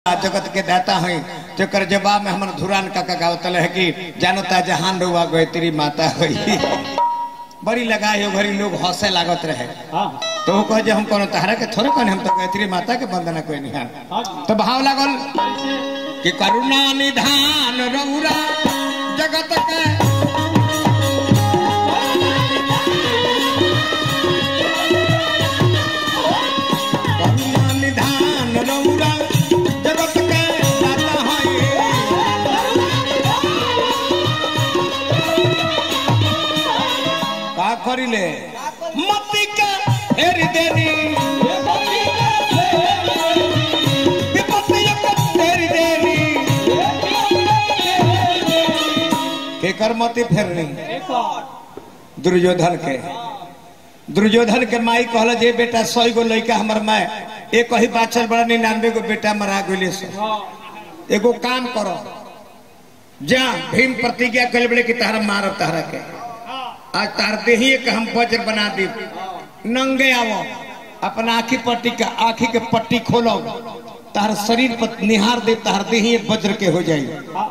जगत के दाता है जेकर जवाब में हमर धुरान काका गावतल है कि जानता जहान रुआ गए तेरी माता होई बड़ी लगाई हो घरी लोग हंसे लागत रहे हाँ तो वो कहे जे हम कोनो तहरा के थोड़े कहने हम तो गायत्री माता के वंदना कोई नहीं है हाँ तो भाव लागल कि करुणा निधान रौरा जगत के करुणा निधान रौरा जगत के दाता है का करिले मती के फेर देनी विपत्ति के फेर देनी केकर मती फेरनी एक और दुर्योधन के दुर्योधन के माई कहल जे बेटा सौ गो लड़का हमर माय एक ही बाचल बड़ा निन्यानवे गो बेटा मरा गए से हाँ एगो काम करो जा भीम प्रतिज्ञा कल बड़े कि तहरा मारब तहरा के हाँ आज तार देही के हम वज्र बना दी नंगे आवो अपना आखी पट्टी का आखी के पट्टी खोलो तार शरीर पर निहार दे तार देही वज्र के हो जाई हाँ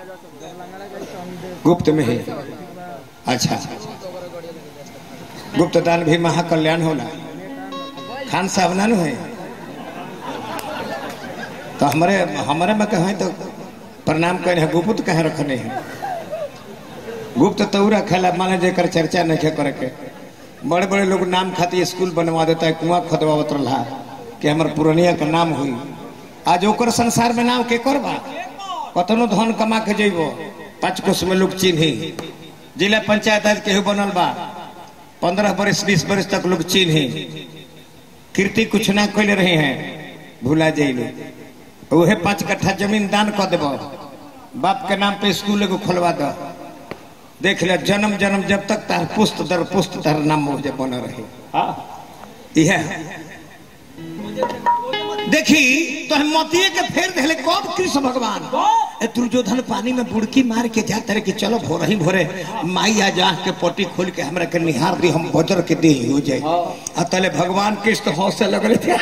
गुप्त में ही अच्छा गुप्त दान भी महाकल्याण होला खान साहब ना है तो हमारे हमारे में कहे तो प्रणाम करे हैं गुप्त कहे रखने हैं गुप्त तो उ रखेला माने जेकर चर्चा नहीं करे के बड़े बड़े लोग नाम खातिर स्कूल बनवा देता है कुआं खोदवावत रहा कि हमार पुरनिया का नाम हुई आज ओकर संसार में नाम के कर बा कतनो धन कमा के जइबो पाँच कोस में लोग चिन्ही जिला पंचायत आज केहू बनल बा पंद्रह बरस बीस बरस तक लोग चिन्ही कीर्ति कुछ ना कैले रहे हैं भूला जाइले उहे पाँच कट्ठा जमीन दान कर देबो बाप के नाम पे स्कूल एगो खोलवा दो देख ले जन्म जन्म जब तक तार पुस्त दर पुस्त तार नाम मुझे बन रहे हाँ यह देखी तो हम मोतिये के फेर देले कौन कृष्ण भगवान ए दुर्योधन पानी में बुड़की मार के जाते रहे कि चलो भोर ही भोरे माई आ जा के पोटी खोल के हमरा के निहार दी हम बजर के दे हो जाए आ तले भगवान कृष्ण हौसले लगले थे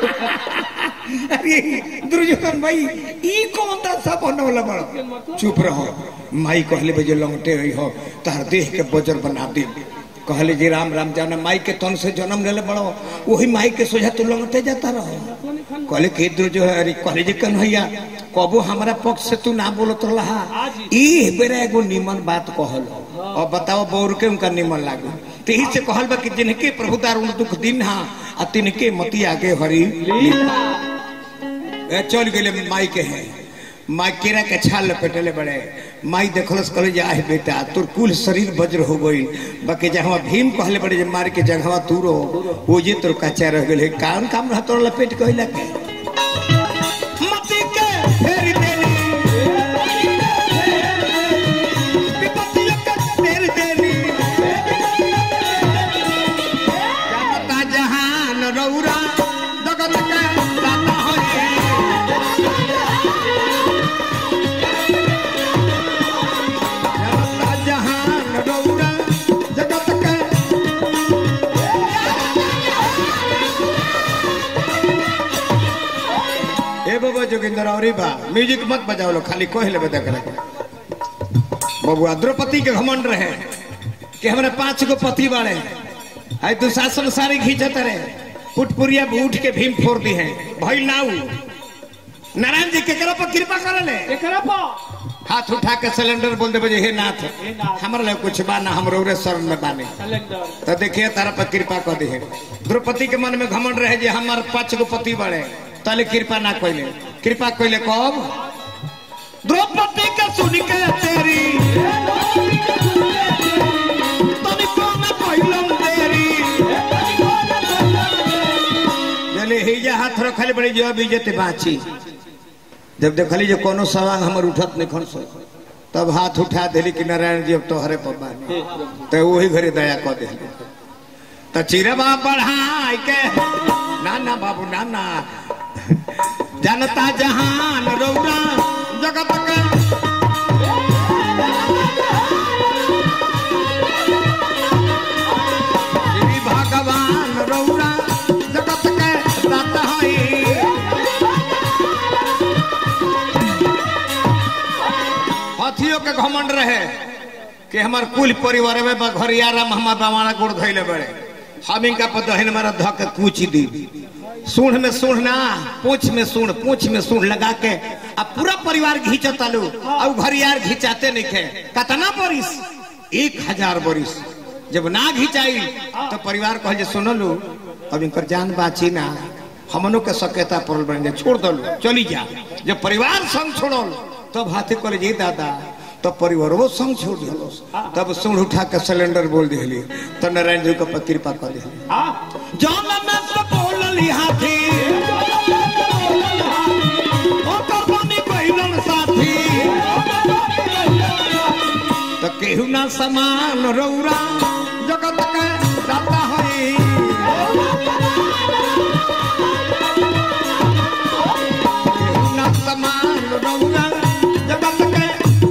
अरे दुर्योधन भाई ई कौन ता सब बनवला बड़ चुप रहो माई कहले बजे लंगटे रही हो तार देह के बजर बना दी कहले जी राम राम जाना माई के तन से जन्म लेले बड़ो वही माई के सोझा तू लंगटे जाता रहो कहले के दुर्जो है अरे कहले जी कन्हैया कबो हमारा पक्ष से तू ना बोलत रहा ई बेरा एगो निमन बात कहल और बताओ बौर के उनका निमन लागू तो यही से कहल बा कि जिनके प्रभु दारुण दुख दिन हा आ तिनके मती आगे हरी लीला ए, चल गेले माई के है माई केरा के छाल लपेटले बड़े माई देखलस कहले जे आहे बेटा तोर कुल शरीर वज्र हो गई बाकी जहाँ भीम कहले बड़े जे मार के जगह तू रहो वो जे तोर कच्चा रह गेले काम काम रह तोर लपेट कहला के मती के फेर देनी विपत्ति के फेर देनी जनता जहान रौरा जगत के दाता होए जनता जहान रौरा जगत के ए बाबा जोगिंदर औरी बा म्यूजिक मत बजाओ लो खाली कोह लेबे देख रहे बबुआ द्रौपदी के घमंड रहे कि हमरे पांच गो पति बाड़े आई दुशासन सारी खींचत रहे पुटपुरिया उठ के भीम फोड़ दी है भइल नाऊ नारायण जी केकरा पर कृपा करले एकरा पा हाथ उठा के सिलेंडर बोल दे बजे हे नाथ हे नाथ। हमरा ले कुछ बा ना हम रौरे शरण में बाने कैलेंडर तो देखिए तारा पर कृपा कर दी द्रौपदी के मन में घमंड रहे जे हमार पांच गो पति बड़े तले कृपा ना कोइले कृपा कोइले कब द्रौपदी के सुन के तेरी तनिको न कोइलम तेरी जले हिजा हाथ रखले बड़ी जो बीजते बाची जब देखली जो कोनो सवांग हमर उठत नहीं खन सो तब हाथ उठा देली कि नारायण जी अब तोहरे पर बानी तो वही घरे दया कर दे तो चिरवा बढ़ाई के ना ना बाबू ना ना जनता जहान रौरा जगत के श्री भगवान रौरा जगत के दाता हई लोग के घमंड रहे कि हमार कुल परिवार में बा घरियारा में हमार बावाना गोड़ धैले बड़े हम इनका पर दहन मारा धक कूच दी सूढ़ में सूढ़ ना पूछ में सूढ़ पूछ में सूढ़ लगा के अब पूरा परिवार घींचता लो अब घरियार घिंचाते नहीं खे कतना बरिस एक हजार बरिस जब ना घिंचाई तो परिवार कह जे सुनो लो अब इनकर जान बाची ना हमनों के सकेता पड़ल बन जा छोड़ दो चली जा जब परिवार संग छोड़ल तब हाथे करे जी दादा तब परिवार वो संग छोड़ दिलो तब सूढ़ उठा के सिलेंडर बोल दिली तो नारायण जी के कृपा कर दिली जौन में तो बोलली हाथी ओकर बनी पहिलन साथी तो केहू ना समान रौरा जगत के दाता होई केहू ना समान रौरा जगत के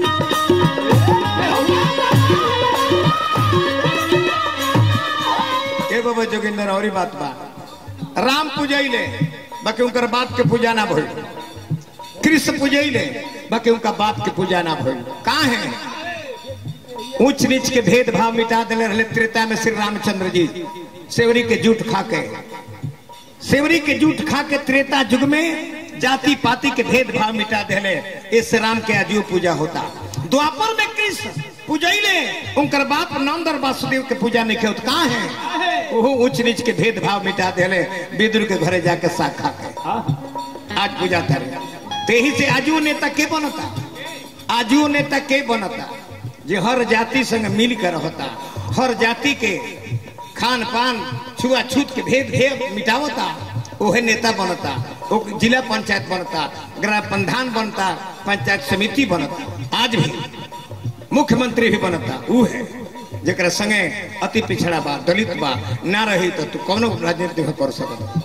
ए बाबा जोगिंदर और बात बा राम पूजैले बाकी उनकर बाप के पूजा ना भइल कृष्ण पूजैले बाकी उनका बाप के पूजा ना भइल कहाँ है ऊंच नीच के भेदभाव मिटा दिले रहे त्रेता में श्री रामचंद्र जी सेवरी के जूठ खा के सेवरी के जूठ खा के त्रेता युग में जाति पाति के भेदभाव मिटा दिले इस राम के अजू पूजा होता द्वापर में कृष्ण पूजैले उनकर बाप नंद और वासुदेव के पूजा नहीं खेत कहाँ है वो ऊंच नीच के भेदभाव मिटा दिले विदुर के घरे जाके साग खा के आज पूजा करे तेही से आजू नेता के बनता आजू नेता के बनता जे हर जाति संग मिल कर रहता हर जाति के खान पान छुआछूत के भेद भेद मिटावता ओहे नेता बनता ओ जिला पंचायत बनता ग्राम प्रधान बनता पंचायत समिति बनता आज भी मुख्यमंत्री भी बनता ऊ है जरा संगे अति पिछड़ा बा दलित बा ना रही तो तू कौनो राजनीति में कर सकत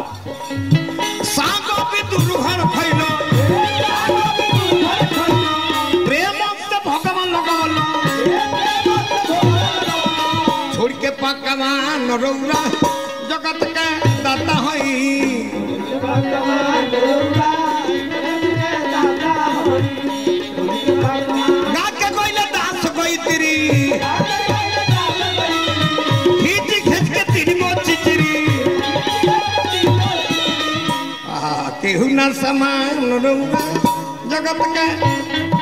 सागो भी दुर्घन फैलो प्रेम से भगवान लगवल छोड़ के पकवान रौरा जगत के दाता हई गा के कोइले दास कोई तेरी खींच खींच के तेरी गो चिचरी आ केहू ना समान रौरा जगत के